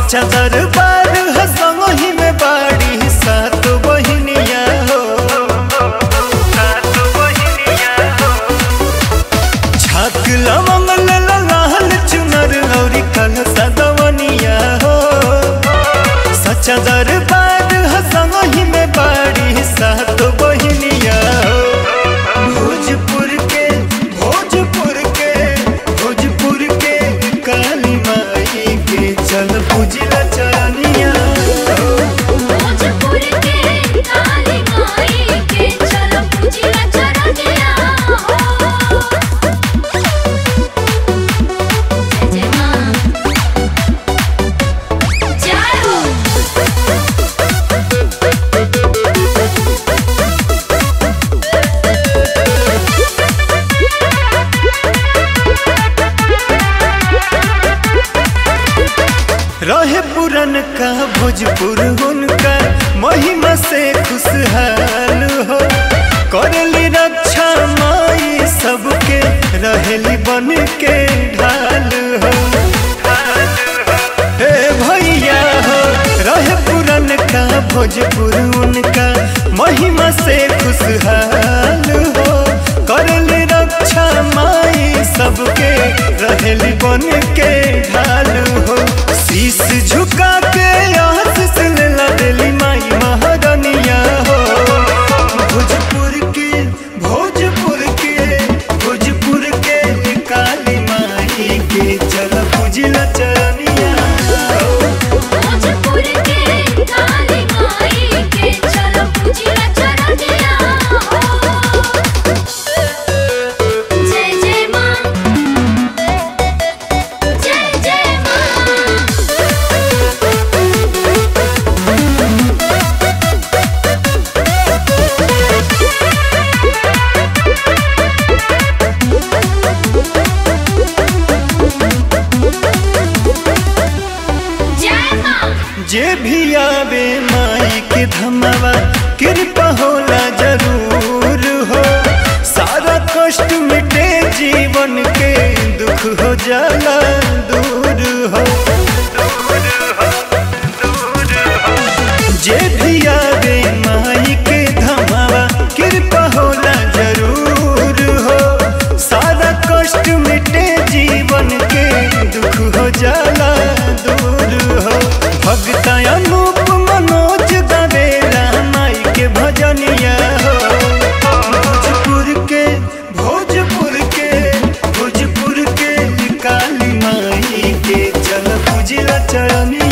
सच्चा दरबार हसंग ही में बाड़ी सात बहिनिया हो सात बहिनिया हो छाक लवंग लला लाल चुनर औरी कल सदवनिया हो सच्चा दरबार हसंग ही में बाड़ी सात बहिनिया हो भोजपुर के भोजपुर के भोजपुर के काली माई के चल पूजिला चरनिया हो भोजपुर के काली माई के चलो पूजिला चरनिया हो जय जय मां जय हो रहे पुरन का भोजपुर उनका महिमा से खुशहाल हो करली रक्षा माई सबके रहेली बन के ढाल हो हे भैया हो रहे पुरन का भोजपुर उनका महिमा से खुशहाल हो करली रक्षा माई सबके रहेली बन के ढाल हो शीश झुका के आशीष लेला देली माई महारानिया हो भोजपुर के भोजपुर के भोजपुर के काली माई के चल पूजिला चरनिया हो भोजपुर के काली माई के चलो पूजिला चरनिया हो जय जय मां जय जय मां जय मां जे भी आवे माई के धमवा कृपा होला जरूर हो सारा कष्ट मिटे जीवन के दुख हो जाला दूर हो जे भी आवे माई के धमवा कृपा होला जरूर हो सारा कष्ट मिटे जीवन के दुख हो जाला दूर हो भगता अनूप मनोज गवेला माई के भजनिया हो भोजपुर के भोजपुर के भोजपुर के काली माई के चल पूजिला चरनिया